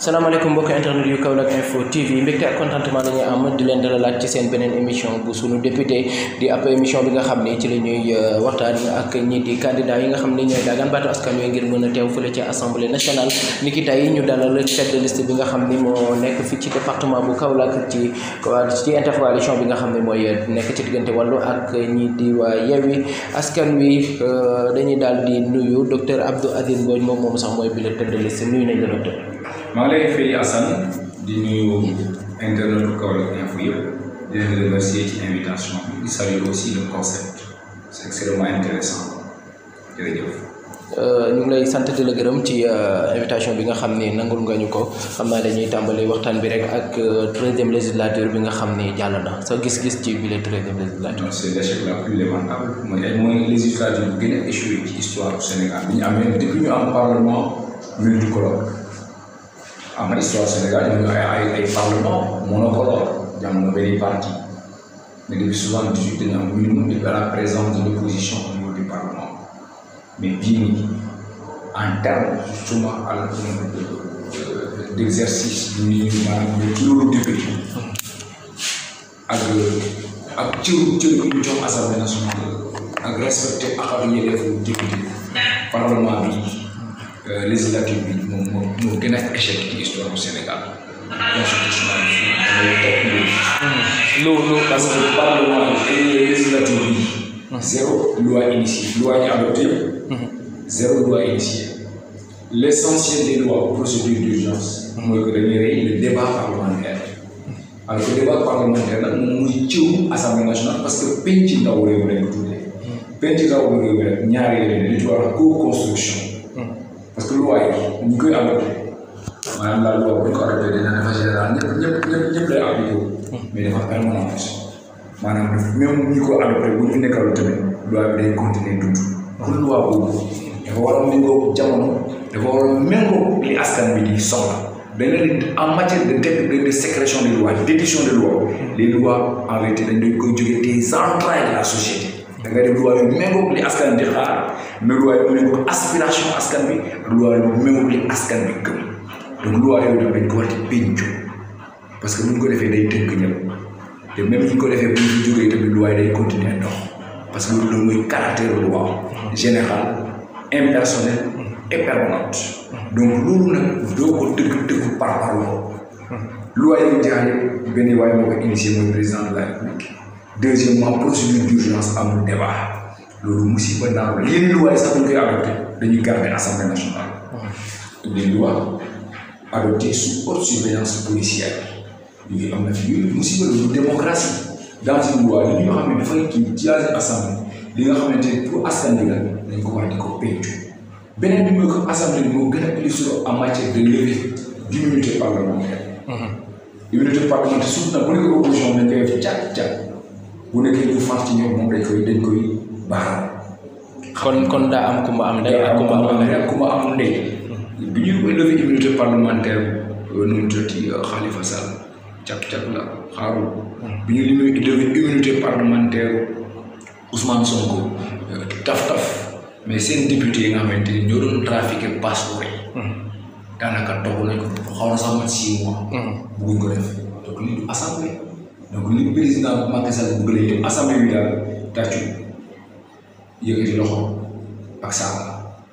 salaamaaleykum mbokki internet yu Kaolack info TV mbégte ak contentement la ñuy am di leen dalalaat ci seen beneen émission bu sunu député di ab émission bi nga xam ni ci la ñuy waxtaan ak ñii di candidat yi nga xam ni ñooy daagaan baatu askan wi ngir mën a teew fële ci assemblée nationale ni ki tey ñu dalal tête de liste bi nga xam ni moo nekk fii ci département bu Kaolack ci ci intercoalition bi nga xam ni mooy nekk ci diggante wàllu ak ñii di waa Yewwi askan wi dañuy daal di nuyu docteur Abdou Aziz Mbodj moom moom sax mooy bi la tête de liste nuyu nañ la docteur. maa ngi lay fay Assane di nuyu internet Kaolack info yëpp di leen remercier ci invitation bi di saluer aussi le concept c'est extrêmement intéressant jërëjëf. ñu ngi lay sant di la gërëm ci invitation bi nga xam ni nangul nga ñu ko xam naa dañuy tàmbali waxtaan bi rek ak treizième législature bi nga xam ni jàll na sa gis-gis ci bile treizième législature. c'est l'échec la plus lamentable mooy mooy législature bu gën a échoué ci histoire du Sénégal bi ñu amee depuis ñu am parlement multicolore. am na histoire Sénégal ñu ay ay ay parlement monocolore jamono benn parti mais depuis soixante-dix-huit dañu am minimum de la présence de l'opposition au niveau du parlement mais bii nii en terme justement à la d'exercice du ñu maanaam de loolu député ak ak cëru cëru ñu jox assemblée nationale ak respecté ak ak yelleefu député parlement bi législative bi moom moo moo gën a échec ci histoire du Sénégal constitutionnel bi lu lu parce que parlement et législative bi zéro loi initiée loi ñu adopté zéro loi initiée l'essentiel des lois procédure d'urgence mooy que dañuy rey le débat parlementaire alors que débat parlementaire nag moom muy cëw assemblée nationale parce que penc ndaw réew lañ ko tuddee penc ndaw réew mi rek ñaari yeneen li ñu wax co-construction parce que loi yi ñu koy adopté maanaam la loi bu ñu ko adopté dina dafa général ñëpp ñëpp ñëpp ñëpp lay appliqué wu mais dafa permanente maanaam même ñi ko adopté bu ñu nekkal tamit loi bi day continuer dund kon loi boobu dafa war a méngoo jamono dafa war a méngoo li askan bi di soxla beneen en matière de de de sécrétion des lois d'édition des lois les lois en réalité dañ doon koy jógee des entrailles de la société da ngay def loi yu méngoo li askan di xaar mais loi yu méngoo aspiration askan bi loi yu méngoo li askan bi gëm donc loi yooyu nag dañ ko war di péncu parce que bu ñu ko defee day tënk ñëpp te même bu ñu ko defee bu ñu jógee tamit loi yi day continuer dox parce que loolu mooy caractère loi générale impersonnelle et permanente donc loolu nag doo ko tëgg tëgg par parloo loi yi ñu jaar yëpp benn waaye moo ko initié mooy président de la république deuxièmement procédure d'urgence amul débat loolu musiba naaw la yenn loi yi sax bu ñu koy adopté dañuy garder assemblée nationale des lois adoptées sous haute surveillance policière yooyu am na fi yooyu musiba loolu démocratie dans une loi li ñu xam ne dafay kii jaase assemblée li nga xamante ne pour askan bi la dañ ko war di ko pencu beneen bi mooy que assemblée bi moo gën a illustré en matière de levée d'immunité parlementaire immunité parlementaire surtout nag bu nekkee opposition dañ koy def cat cat bu nekkee ñu far ci ñoom moom dañ koy dañ koy baaral. kon kon daa am ku ma am ndey ak ku ma am ndey ak ku ma am ndey. bi ñuy lever immunité parlementaire nu mu tuddati Khalifa Sall càq càq la xaarul. bi ñu lever immunité parlementaire Ousmane Sonko taf taf mais seen député yi nga xamante ni ñoo doon trafiqué passeport yi. daanaka toog nañ ko xaw na sax mat six mois. bëgguñ ko def donc lii du assemblée. donc li président Macky Sall bëgg lay dem assemblée bi daal tàccu yëkkati loxo ak saaga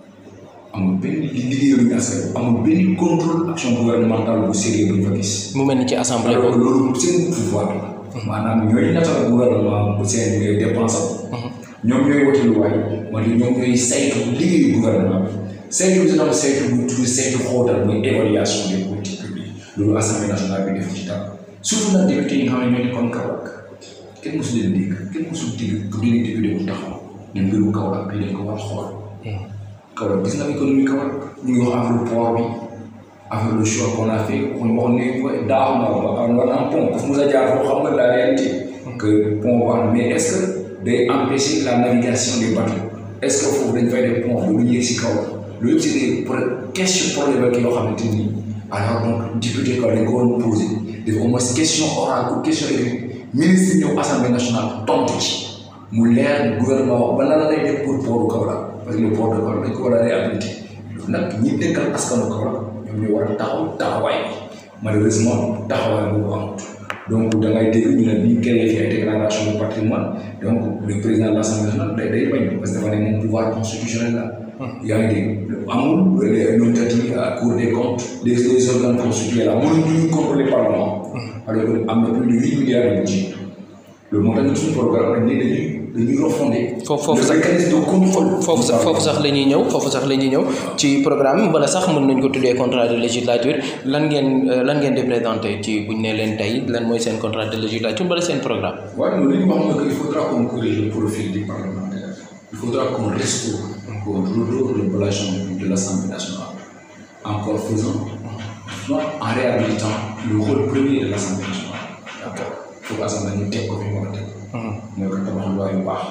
amul benn liggéeyu askan amul benn contrôle action gouvernementale bu sérieux bu ñu fa gis. mu mel ni ci assemblée alors boobu. loolu seen pouvoir la. maanaam ñooy natal gouvernement bu seen dépense ñoom ñooy wote luwaay wala ñoom ñooy saytu liggéeyu gouvernement bi saytu bi dina saytu bu tudd saytu xóotal mooy évaluation des politiques publiques loolu assemblée nationale bi def ci dara. surtout nag député yi nga xam ne ñoo nekkoon Kaolack kenn mosu leen dégg kenn mosul dégg ku dégg député bu taxaw ne mbiru Kaolack bi dañ ko war a xool. Kaolack gis nga économie Kaolack ñu ngi wax affaire port bi affaire le choix qu'on a fait on wax ne daaw na war am pont ku mu sa jaar foo xam nga la réalité. que pont wax mais est-ce que day empêcher la navigation des bateaux est-ce que foofu dañ fay def pont bu ñu yegg si kaw loolu yëpp c'est des questions problématiques yoo xamante ni alors donc député Kaolack dañ ko war a poser. def au moins question orale ou question écrite ministre ñëw assemblée nationale tontu ci mu leer gouvernement wax ba lan lay def pour port du Kaolack parce que le port de Kaolack dañ ko war a réhabiliter loolu nag ñi dëkkal askanu Kaolack ñoom ñoo war a taxaw taxawaay bi malheureusement taxawaay boobu amut donc da ngay dégg ñu ne bi ñu créé fi ay déclaration de patrimoine donc le président de l'Assemblée nationale day day bañ parce que dafa ne moom pouvoir constitutionnel la. yaa ngi dégg amul les nominati à cour des comptes les les organes constitués là mënuñu contrôler parlement. alors que am na plus de huit milliards de budget loolu moo tax ñu suñu programme dañ ne dañuy dañuy refonder. foofu foofu le sax mécanisme de contrôle. foofu sax foofu sax la ñuy ñëw foofu sax la ñuy ñëw ci programme bala sax mën nañ ko tuddee contrat de législature lan ngeen euh, lan ngeen di présenté ci buñ ne leen tey lan mooy seen contrat de législature bala seen programme. waaye loolu li ñu wax mooy que il faudra qu'on corrige le profil du parlementaire il faudra qu'on restaure qu'on redore le blason de l'Assemblée nationale encore faisant soit en réhabilitant le rôle premier de l'Assemblée nationale d'accord faut que assemblée ñu teg ko fi mu war a teg mooy que tabax loi yu baax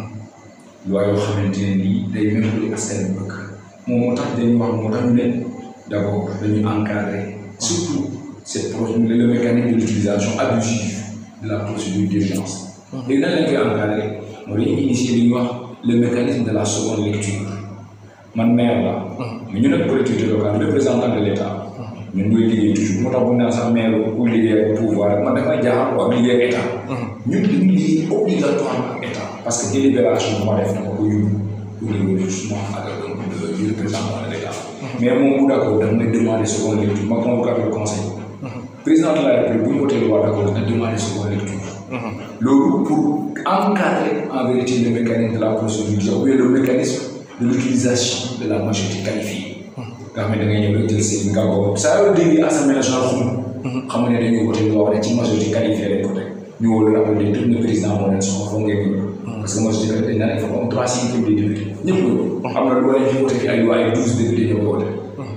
loi yoo xamante ne nii day même lu askan bi bëgg moom moo tax dañuy wax moo tax ñu leen d'abord dañuy encadrer surtout cette procédure le mécanisme de l'utilisation abusive de la procédure d'urgence léegi nan lañ koy encadrer mooy dañuy initier li ñuy wax le mécanisme de la seconde lecture man maire la mais ñu nekk collectivité locale représentant de l'État ñun ñooy liggéey toujours moo tax bu ñu naan sax maire pour liggéey ak pouvoir man damay jaaxal ko ak liggéey ak état ñun dañuy liggéey obligatoirement ak état parce que délibération moo def dama ko yóbbu au niveau justement ak du représentant de l'État mais moom bu d'accord daf may demander seconde lecture ma convoqué le conseil président de la république bu ñu wootee loi d'accord dina demander seconde lecture loolu pour encadrer en vérité le mécanisme de la procédure ou bien le mécanisme de l'utilisation de la majorité qualifiée nga xam ne da ngay ñëw rek jël seen nga boobu saa yoo déggee assemblée nationale xum xam nga ne dañuy wote loo wax ne ci majorité qualifiée lañ ko teg ñu wóolu rappel de tout le président moo leen soxla foog ngeen ñëw parce que majorité qualifiée dañ naan il faut am trois cinquième des députés ñëpp la xam na lu war a ñu wote fi ay loi ay douze députés ñoo ko wote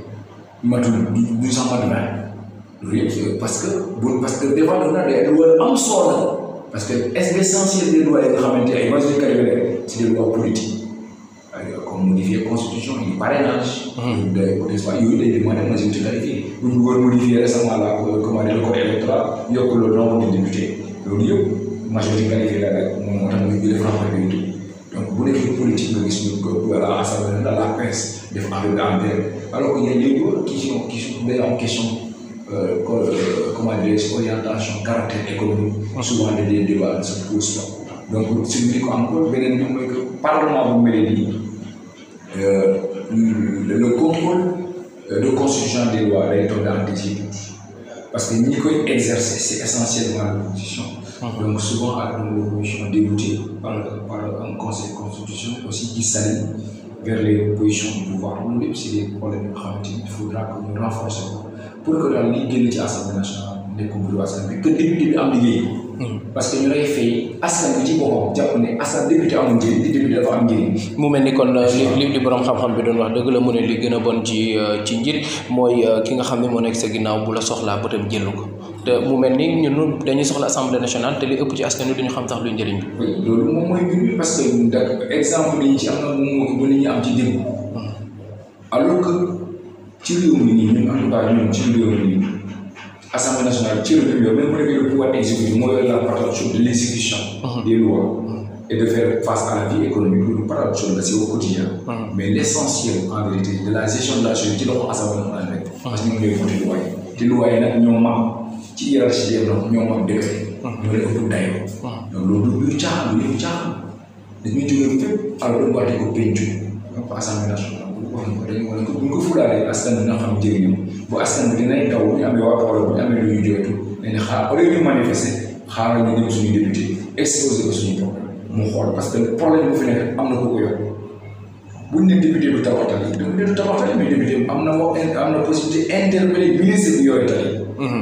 matul du sax mat vingt loolu yëpp parce que bu parce que des fois dafa naa day loi am solo parce que est l'essentiel des lois yi nga xamante ay majorité qualifiée c'est des lois politiques comme modifier constitution yi parrainage. day des fois yooyu day demander majorité qualifiée bu ñu bëggoon modifier récemment la comment dire le code électoral yokk le nombre de députés loolu yëpp majorité qualifiée la rek moom moo tax ñu jëlee franc majorité donc bu nekkee politique nga gis ñu ko voilà assemblée dans la presse def affaire de antenne alors que ñenn ñi qui sont qui sont day am question euh, comment dire orientation caractère économique souvent des débats ne se posent pas donc suñu di ko encore beneen bi mooy que parlement bu mel nii Euh, le, le contrôle euh, de constitution des lois day toog dans des parce que ñi koy exercer c'est essentiellement l'opposition donc souvent ak l'opposition déboutée par par un conseil de constitution aussi qui s'allie vers les positions du pouvoir loolu lépp c'est des problèmes yoo xamante ni il faudra que ñu renforcer ko pour que daal liy génn ci assemblée nationale nekkul bureau assemblée bi que député bi am liggéey parce que ñu lay fay askan bi ci boppam jàpp ne askan député amul njëriñ di député dafa am njëriñ mu mel ni kon li li li borom xam-xam bi doon wax dëgg la mu ne li gën a bon ci ci njiit mooy ki nga xam ne moo nekk sa ginnaaw bu la soxlaa bëtam jëlu ko te mu mel ni ñun dañuy soxla assemblée nationale te li ëpp ci askan wi duñu xam sax luy njëriñ bi. oui loolu moom mooy mbir mi parce que da exemple yi ci am na moom moo gën a ñu am ci démb alors que ci réew mi nii ñun en tout cas ñun ci réew mi nii assemblée nationale ci réew mi yow même bu nekkee le pouvoir exécutif moo yor la parole de l'exécution des lois et de faire face à la vie économique loolu parole la c'est au quotidien mais l'essentiel en vérité de la gestion de la chose ci loxo assemblée nationale rek parce que ñu ngi lay voté loi yi te loi yi nag ñoo mam ci hiérarchie des normes ñoo mam décret ñoo leen ëpp dayoo donc loolu du caaxaan lu yëpp caaxaan dañuy jógee fépp alors dañu wàtte ko pencu donc assemblée nationale wax nga ko dañu wane ko bu ñu ko fulaalee askan bi nga xam njëriñam bu askan bi dinañ taw bu ñu amee waa problème bu ñu amee lu ñu jooytu dañuy xaar au lieu ñu manifester xaaral ñu dem suñu député exposé ko suñu problème mu xool parce que problème bu fi nekk am na ko ko yor buñ ne député du tabax tali député du tabax tali mais député am na moo am na possibilité interpeller ministre bi yooyu tali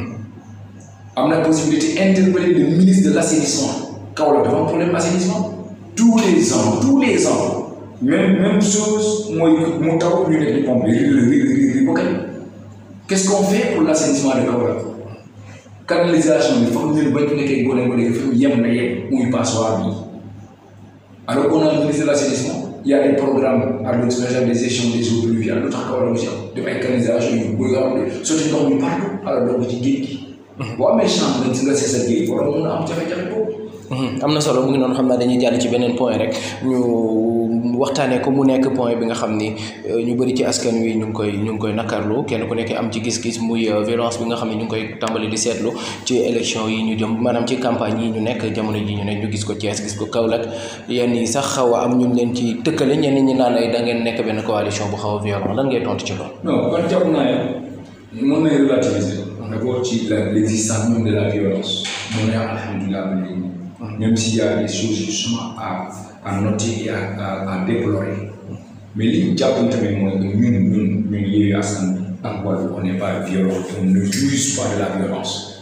am na possibilité interpeller le ministre de l'assainissement Kaolack dafa am problème assainissement tous les ans tous les ans même même chose mooy mu taw ñu nekk di pompe ri ri ri ri ba kañ qu'est-ce qu'on fait pour l'assainissement de Kaolack canalisation bi foog ñu bañ ko nekkee gone ba léegi fi yem na yem muy passoire bi alors qu'on a le ministre de l'assainissement il y a des programmes à l'eau spéciale des gestions des eaux pluviales lu tax Kaolack mu si am def ay canalisation yu bëri nga xam ne sotti ndox mi partout alors donc ci géej gi boo amee chance nga nga seet sa géej war a mun a am jafe-jafe boobu am na solo mu ngi noonu xam naa dañuy jàll ci beneen point rek ñu waxtaanee ko mu nekk point bi nga xam ni ñu bëri ci askan wi ñu ngi koy ñu ngi koy nakarlu kenn ku nekk am ci gis-gis muy violence bi nga xam ne ñu ngi koy tàmbali di seetlu ci élection yi ñu jëm maanaam ci campagne yi ñu nekk jamono ji ñu ne ñu gis ko Thiès gis ko Kaolack yenn yi sax xaw a am ñu leen ci tëkkale ñenn ñi naan ay da ngeen nekk benn coalition bu xaw a violent lan ngay tontu ci loolu. non man jàpp naa ne mën nañu relativiser. d'abord ci la l'existence même de la violence. mën nañu alhamdulilah ba léegi. même s'il y a des choses justement à à noter et à à à déplorer. mais li ñu jàpp tamit mooy que ñun ñun ñun Yewwi Askan Wi ak wàllu on n'est pas violent on ne use pas de la violence.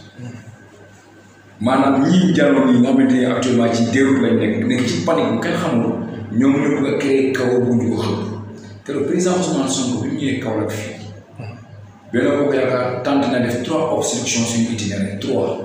maanaam ñii jàlloon yi nga xamante ne actuellement ci déroute lañ nekk nekk ci panique bu kenn xamul ñoom ñoo bëgg a créer kaw bu ñu ko xëpp te le président Ousmane Sonko bi mu ñëwee Kaolack fii Benno Bokk Yaakaar tenté na def trois obstructions suñu itinéraire trois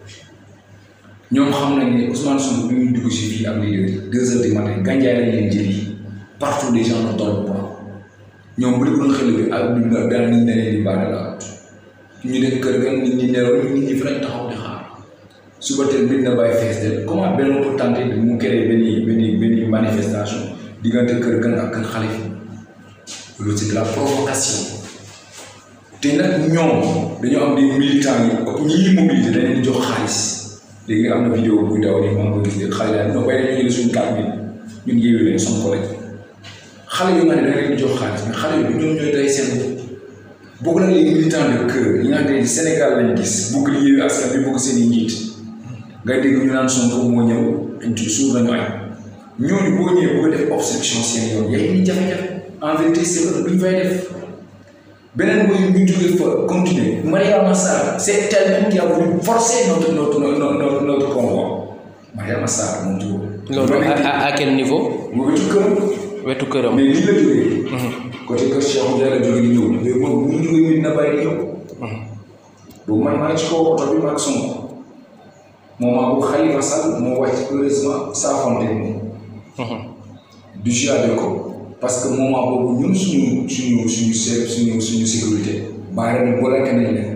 ñoom xam nañ ne Ousmane Sonko bi muy dugg si fii ak leader deux heures du matin gànjaay lañ leen jëli partout les gens ne dorment pas ñoom bu dee doon xel bi ak bi nga daan nit ne leen di baada la ñu ne kër ga nit ñi nelaw nit ñi fi lañ taxaw di xaar suba teel mbir na bàyyi fees de comment Benno pour tenter de mu créer benn benn benn manifestation diggante kër gan ak kër xale fi loolu c'est de la provocation te nag ñoom dañoo am des militants yi ëpp ñi ñuy mobiliser dañ leen di jox xaalis léegi am na vidéo buy daw nii maa ngi koy gis xale daal ñoo bay dañoo jël suñu carte bi ñun Yewwi leen son collègue xale yu nga ne dañ leen di jox xaalis mais xale yi ñoom ñooy day seen bopp nag les militants de cœur yi nga xam ne Sénégal lañ gis bëgg li Yewwi Askan Wi bëgg seen i njiit ngay dégg ñu naan Sonko moo ñëw suur nañu añ ñooñu boo ñëwee bëgg def obstruction seen yoon yaay ni jafe-jafe en vérité c'est vrai duñ fay def beneen mooy ñu jógee fa continuer Mariama Sarr c'est elle-même qui a voulu forcer notre notre notre notre convoi Mariama Sarr moom jógoo loolu à à quel niveau. mu wetu këram wetu këram. mais lii la jógee côté kër Cheikh Ndiaye la jógee di ñëw mais moom mu jógee mit na bàyyi di ñëw boobu man maa ngi ci kaw oto bi maag Sonko moment bu Khalifa Sall moo wàcc heureusement saafonte moom du juade ko parce que moment boobu ñun suñu suñu suñu se suñu suñu sécurité bàyyi ren booleke nañ leen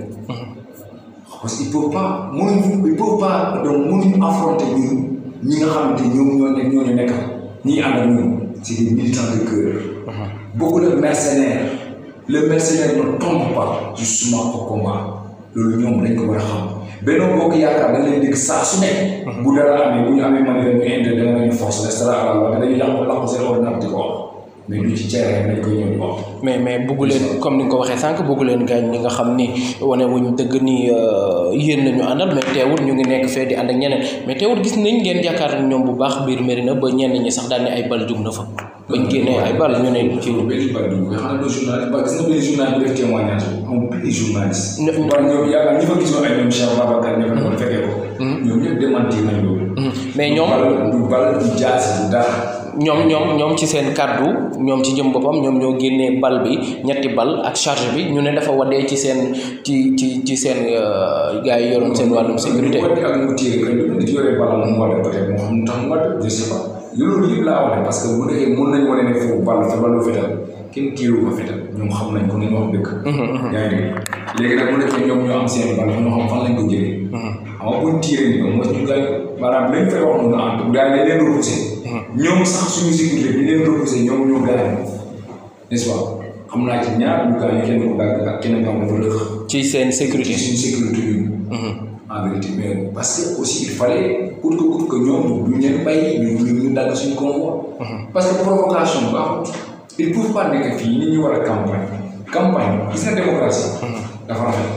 parce que il peut pas mënuñu il peut pas donc mënuñu affronter ñun ñi nga xamante ñoom ñoo nekk ñoo ñu nekkal ñi ànd ak ñun c'est des militants de cœur beaucoup de mercenaires le mercenaire ne tombe pas justement au combat loolu ñoom dañ ko war a xam Benno Bokk Yaakaar dañ leen dégg saa su ne. bu dara amee bu ñu amee mën ñu indi dama leen force restera à la loi dañuy yàq làq seen ordinateur di ko wax mais du ci ceere dañ koy ñëw di wax. mais mais bëggu leen comme ni nga ko waxee sànq bëggu leen gaañ ñi nga xam ni wane wuñ dëgg ni yéen la ñu àndal mais teewul ñu ngi nekk fee di ànd ak ñeneen mais teewul gis nañ ngeen jàkkaar ñoom bu baax biir Médina ba ñenn ñi sax daal ne ay bal jug na fa. bañ génnee ay bal ñu ne ci. benn bal dugg nga xam ne journaliste ba gis nga benn journaliste bu def témoignage amul benn journaliste. wala ñoom yaakaar ñi fa gisoon ay ñoom Cheikh Babacar ñoo ko fekkee ko. ñoom ñëpp démentir nañ loolu. mais ñoom du bal du jaasi du dara. ñoom ñoom ñoom ci seen kàddu ñoom ci jëm boppam ñoom ñoo génnee bal bi ñetti bal ak charge bi ñu ne dafa waddee ci seen ci ci ci seen gars yi yoroon seen wàllum sécurité. waddi ak mu téye que ñu nit yore bal mu wadde peut-être moo xam ne tax mu wadde je sais pas loolu yëpp laa wane parce que bu nekkee mën nañ wane ne foofu bal fa balu fetal kenn tiiru ko fetal ñoom xam nañ ko nañu wax dëgg. yaa ngi dégg léegi nag mu nekkee ñoom ñoo am seen bal ñoo xam fan lañ ko jëlee. xam nga buñ tiiree nii mooy ñu gars maanaam lañ fay wax noonu en tout gars yi dañ leen repoussé. ñoom sax suñu sécurité bi leen repoussé ñoom ñoo gaañ n'est-ce pas xam naa ci ñaar ñu gaañ kenn ko dagg ak keneen kam dafa lëx. ci seen sécurité ci suñu sécurité ñun. en vérité mais parce que aussi il fallait coûte que coûte que ñoom duñ leen bàyyi ñu ñu ñu dagg suñu convoi. parce que provocation baaxut. il faut pas nekk fii nit ñi war a campagne campagne gis nga démocratie. dafa rafet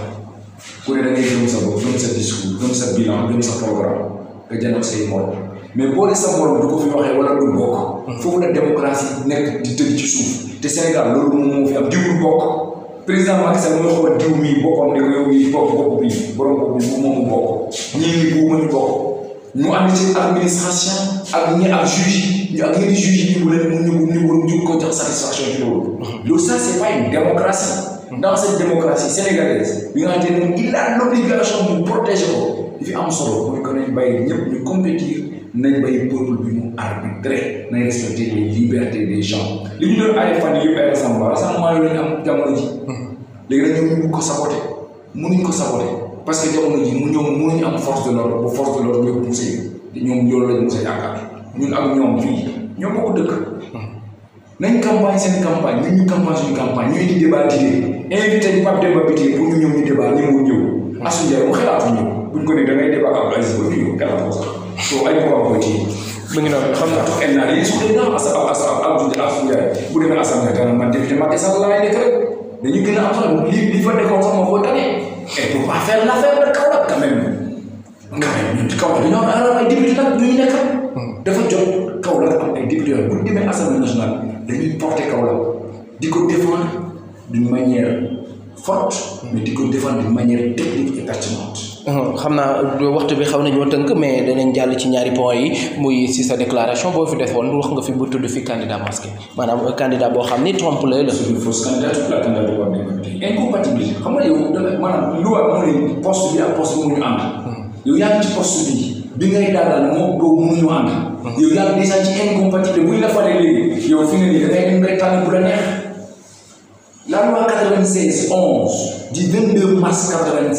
ku ne da ngay gëm sa bopp gëm sa discours gëm sa bilan gëm sa programme nga jënd say morom mais boole sa morom du ko fi waxee wala du bokk. foofu la démocratie nekk di tëdd ci suuf te Sénégal loolu moom moo fi am diw du bokk. président Macky Sall mooy xool diw mii boppam ne ko yow mii bopp bopp bii borom bopp bi bu moomu bokk ñii nii bu mënu bokk ñu ànd ci administration ak ñi ak juge ñu ak ñi di juge yi bu leen ñu ñu ñu ñu ko jox satisfaction ci loolu. loolu ça c'est pas une démocratie. dans cette démocratie sénégalaise bi nga xamante ne il a l'obligation de protéger ko li fi am solo mooy que nañ bàyyi ñëpp ñu compétir nañ bàyyi peuple bi mu arbitrer nañ respecter les libertés des gens li ñu doon ay fan yëpp ay rassemblement rassemblement yooyu lañu am jamono ji léegi nag ñoom ñu ko saboté mënuñ ko saboté parce que jamono ji mu ñoom mënuñu am force de l'ordre bu force de l'ordre ñëpp poussé ñoom loolu lañ mos a yaakaar ñun ak ñoom fii ñoo bokk dëkk nañ campagne seen campagne ñun ñu campagne suñu campagne ñu indi débat d'idées invité ñu Pape Demba Bitèye pour ñu ñëw ñu débat ñu mu ñëw Assou Ndiaye mu xalaatu ñëw buñ ko ne da ngay débat ak Aziz ba du ñëw xalaat ko sax soo ay ko ko ci mu ngi noonu xam nga tax en naa yi su dee naa asa asa Abdou Assou Ndiaye bu demee assemblée dana man député Macky Sall laay nekk rek dañu gën a am solo li li fa nekkoon sax moo ko tane et pour pas faire l'affaire de Kaolack quand même quand même ñun Kaolack dañoo am ay député nag ñu nekk dafa jot Kaolack am ay député bu ñu demee assemblée nationale dañuy porter Kaolack di ko défendre d'une manière forte mais di ko défendre d'une manière technique et pertinente. xam naa waxtu bi xaw nañoo tënk mais danañ jàll ci ñaari point yi muy si sa déclaration boo fi defoon wax nga fi bu tudd fi candidat masqué maanaam candidat boo xam ni trompe la la. c'est une fausse candidature la candidature war nañ ko tey incompatibilité xam nga yow danga maanaam loi moo ne poste bi ak poste bi mënuñu ànd. yow yaa ngi ci poste bi bi ngay daal moom boobu mënuñu ànd. yow yaa ngi déjà ci incompatibilité buñ la falee léegi yow fi nga nii da ngay dem rek tànn bu la neex. La loi 96 11 du 22 mars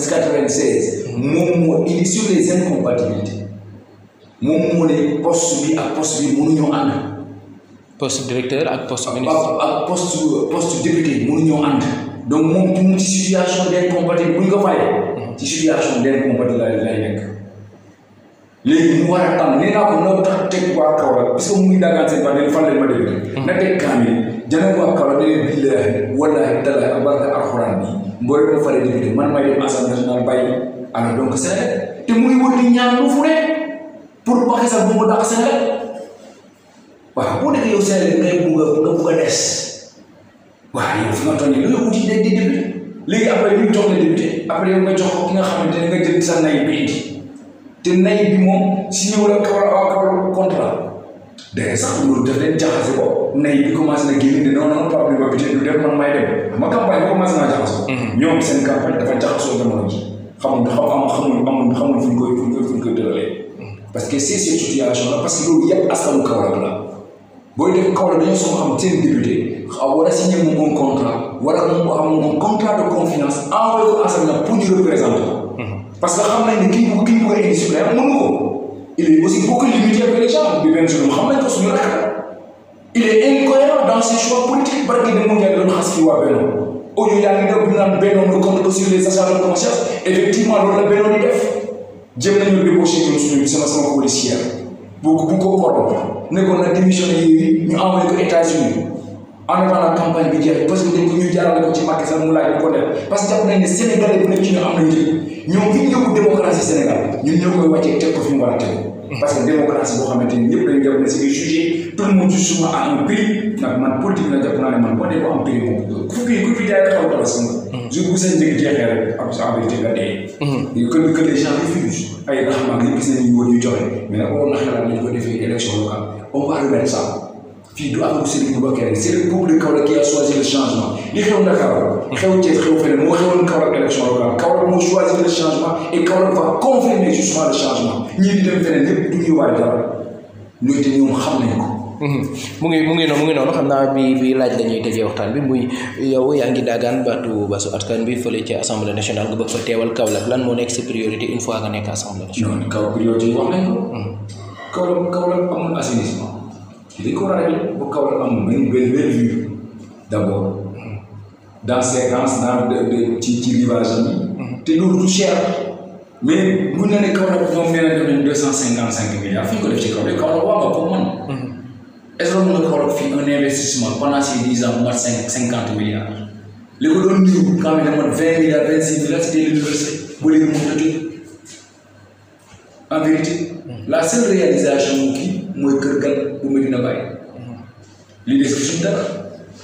96 moom moo indi sur les incompatibilités moom moo ne poste bi ak poste bi mënuñoo ànd. poste directeur ak poste ministre. ak poste poste député mënuñoo ànd. donc moom mu ci situation d'incompatibilité bu ñu ko falee. ci situation d'incompatibilité lay nekk. léegi mu war a tànn nee naa ko noo tax teg waa Kaolack parce que mu ngi dagaan seen fan fan leen ma député. na teg kaamil jënd waa Kaolack ne leen billaahi wallaahi tallaahi ak barka alxuraan bi mboolem ma faree député man may dem assemblée nationale bàyyi alors donc Sénégal te muy wër di ñaan lu fu ne pour Macky Sall bu mu dàq Sénégal waaw boo nekkee yow Sénégal ngay bugg a nga bugg a des waaw yow fi nga toll nii loolu wuti day di député léegi après ñu jox la député après yow nga jox ko ki nga xamante ne nga jël sa nay bi indi te nay bi moom si ñëw la Kaolack waa Kaolack contrat day sax loolu daf leen jaxase ko nay bi commencé na génn ne non non Pape Demba Bitèye du def man may dem ma campagne bi commencé naa jaxasoo. ñoom seen campagne dafa jaxasoo jamono ji xamul xam am xamul amul xamul fu ñu koy fu ñu koy fu ñu koy tëralee. parce que c'est cette situation là parce que loolu yëpp askanu Kaolack la booy def Kaolack dañoo soog xam seen député xaw war a signé moom un contrat war a moom am un contrat de confiance envoyé ko assemblée pour ñu représenter ko. parce que xam nañ ne kii bu kii bu ko indi suppléant mënu ko. il est aussi beaucoup limité avec les gens bi benn jour xam nañ ko suñu rakk il est incohérent dans ses choix politiques barki de mu ngi doon xas fi waa Benno audio yaa ngi def naan Benno ne compte que sur les achats de conscience effectivement loolu la Benno di def jëm nañu débauché ñun suñu sama sama policière bu bu ko corrompre ne ko na démissionné yi ñu envoyé ko États-Unis en attendant campagne bi jeex parce que dañ ko ñu jaarale ko ci Macky Sall mu laaj ko def parce que jàpp nañ ne Sénégalais bu nekk ci ñu am na njëriñ ñoom fi ñu yóbbu démocratie Sénégal ñun ñoo koy wàccee teg ko fi mu war a teg parce que démocratie boo xamante ni ñëpp dañu jàpp ne c'est jugé tout le monde justement à un prix nag man politique la jàpp naa ne man boo dee ko am prix moom ku fi ku fi jaay xaw dara sama jour bu seen njëg jeexee rek am sa abilité nga dee que que les gens refusent ay raxamaa nga gis nañu wóor yu joxe mais nag waroon na xalaat nañu ko defee élection locale on va remettre ça fii du am Serigne Boubacar rek c'est le peuple de Kaolack qui a choisi le changement li xew Dakar xew Thiès xew feneen moo xewoon Kaolack élection locale Kaolack moo choisi le changement et Kaolack va confirmer justement le changement ñii di dem feneen ñëpp du ñu waay dara ñooy te ñoom xam nañ ko. mu ngi mu ngi noonu mu ngi noonu xam naa bi bi laaj dañuy tëjee waxtaan bi muy yow yaa ngi daagaan baatu basu askan bi fële ci assemblée nationale nga bëgg fa teewal Kaolack lan moo nekk si priorité une fois nga nekk assemblée nationale. non kaw priorité yi wax nañ ko. Kaolack Kaolack amul assainissement. li ko war a régler ba Kaolack amul benn benn benn vue d'abord dans séquence dans de ci ci rivage yi. te loolu du cher. mais bu ñu nee Kaolack ñoom nee nañ def deux cent cinquante cinq milliards fi ñu ko def ci Kaolack Kaolack waa nga ko man. est-ce que mën nga Kaolack fii un investissement pendant ces dix ans mu mat cinq cinquante milliards. li ko doon nuyu quand même mat vingt milliards vingt six milliards c'était l'université ba léegi moom tëdd en vérité. la seule réalisation mu kii mooy kër gan bu Medina Baye. li des ci suñu dara.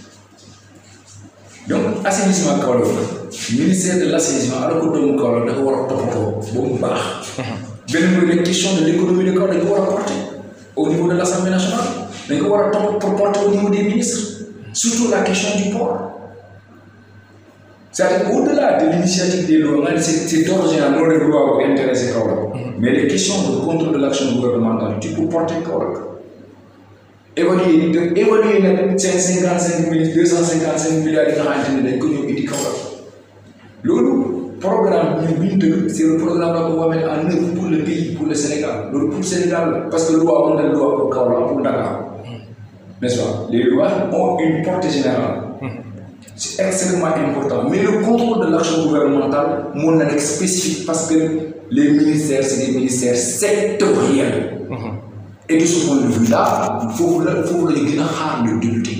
donc assainissement Kaolack ministère de l'assainissement alors que doomu Kaolack dafa war a toppatoo ba mu baax. beneen mooy les questions de l'économie de Kaolack dañ ko war a porter au niveau de l'Assemblée nationale dañ ko war a topp pour porter au niveau des ministres surtout la question du port. c'est-à-dire au-delà de l'initiative des lois nga ne c'est c'est d'ordre général loolu rek loi bu intéressé Kaolack mais les questions de contrôle de l'action gouvernementale tu peux porter Kaolack évaluer de évaluer nag cinq cinquante cinq milliards deux cent cinquante cinq milliards yi nga xamante ne dañ ko ñëw indi Kaolack loolu programme ñun bi ñu tëgg c'est le programme là qu'on va mettre en œuvre pour le pays pour le Sénégal loolu pour Sénégal la parce que loi on a loi pour Kaolack pour Dakar n'est-ce pas les lois ont une portée générale c'est extrêmement important mais le contrôle de l'action gouvernementale moo na nekk spécifique parce que les ministères c'est des ministères sectoriels et de ce point de vue là foofu la foofu la ñu gën a xaar le député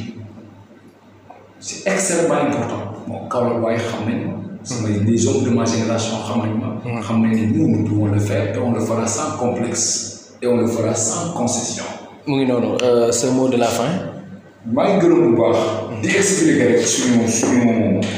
c'est extrêmement important bon Kaolack waaye xam nañ ma samay les hommes de ma génération xam nañ ma xam nañ ne nous nous pouvons le faire et on le fera sans complexe et on le fera sans concession mu ngi noonu euh, ce mot de la fin maa ngi gërëm bu baax di expliquer rek suñu suñu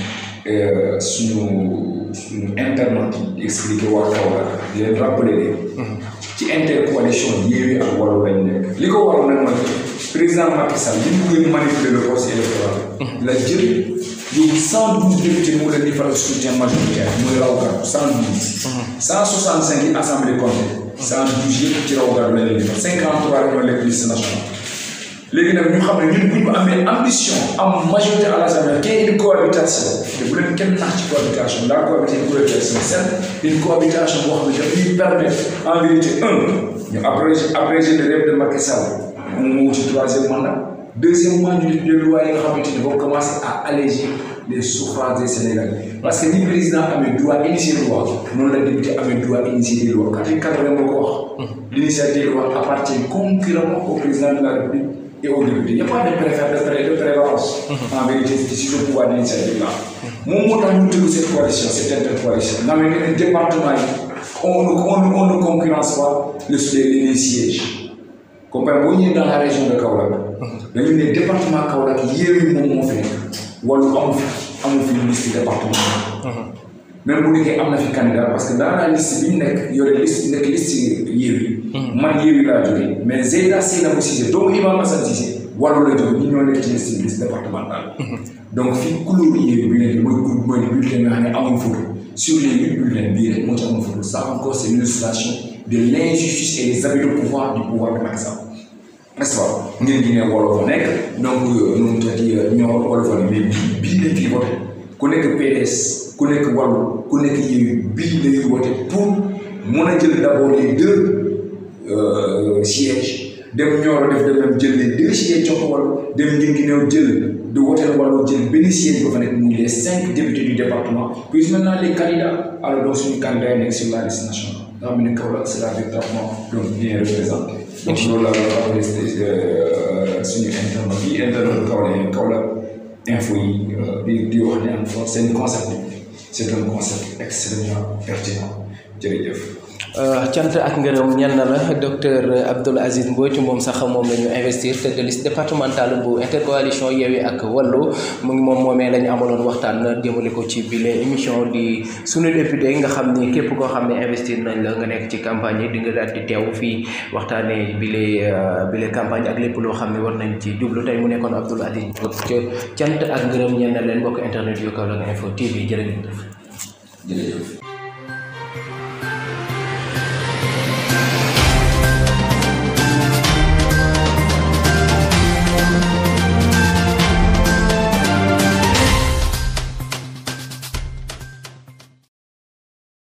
euh, suñu suñu internet yi di expliquer waa Kaolack di leen rappeler ne ci intercoalition Yewwi ak Wallu lañ nekk li ko waral nag mooy président Macky Sall li mu bëgg manipuler le processus électoral la jël yóbbu cent douze députés mu leen di faral soutien majoritaire muy raw gàddu cent douze cent soixante cinq yi assemblée compté cent douze yëpp ci raw gàddu la leen di fa cinquante trois ñoo lekk liste nationale léegi nag ñu xam ne ñun bu ñu amee ambition am majorité à l'Assemblée qu'il y ait une cohabitation te bu leen kenn nax ci cohabitation la cohabitation cohabitation c'est une cohabitation boo xam ne daf ñuy permettre en vérité un ñu abréger abréger le rêve de Macky Sall moom moo wuti troisième mandat deuxièmement ñu def des lois yi nga xamante ni vont commencer à alléger les souffrances des Sénégalais parce que ni président amee droit initier loi noonu la député amee droit initier des lois article quatre-vingt moo ko wax l'initiative des lois appartient concurremment au président de la République et aux députés. Il n'y a pas de préférence, de, pré- de prévalence en vérité sur le pouvoir d'initiative là. Mon mot dans nous cette coalition, cette intercoalition, dans le département, on, ne- on, ne- on ne concurrence pas le, les, les sièges. Comprenez, vous êtes dans la région de Kaolack. Dans le département Kaolack, il y a eu mon mot fait. Ou alors, on fait une liste département. même bu nekkee am na fi candidat parce que dans la liste bi ñu nekk yore liste nekk liste Yewwi man Yewwi laa jógee mais Zeyda Seynabou Cissé doomu Imam Assane Cissé Wallu la jógee ñu ñoo nekk ci liste liste départementale donc fii couleur Yewwi bi nekk mooy couleur mooy bulletin nga xam ne amul photo sur les huit bulletins bii rek moo ci amul photo ça encore c'est l'illustration de l'injustice et des abus de pouvoir du pouvoir de Macky Sall n'est-ce pas ngeen gi ne wolof fa nekk donc nu mu tëddi ñoo wolof fa ne mais bii bii lañ fi voté ku nekk PDS ku nekk wàllu ku nekk Yewwi bii lañuy voté pour mun a jël d'abord les deux euh, sièges dem Nioro def de même jël les deux sièges jox ko wàllu dem Guinguinéo jël de woteel wàllu jël benn siège ba fa nekk muy les cinq députés du département puis maintenant les candidats alors donc suñu candidats yi nekk sur la liste nationale nga xam ne Kaolack sera véritablement donc bien représenté donc loolu la la rappelé suñu internet yi internet Kaolack Kaolack info yi di di wax ne encore seen concept bi c'est un concept extrêmement pertinent jërëjëf. cant ak ngërëm ñenn la docteur Abdoul Aziz Mbodj moom sax moom la ñu investir tête de liste départementale bu intercoalition Yewwi ak Wallu mu ngi moom moomee la ñu amaloon waxtaan jëmale ko ci bile émission di sunu député nga xam ni képp koo xam ne investir nañ la nga nekk ci campagne yi di nga daal di teew fii waxtaanee bile bile campagne ak lépp loo xam ne war nañ ci jublu tey mu nekkoon Abdoul Aziz Mbodj cant ak ngërëm ñenn leen mbokk internet yu Kaolack Info TV jërë ngeen jëf. jërëjëf.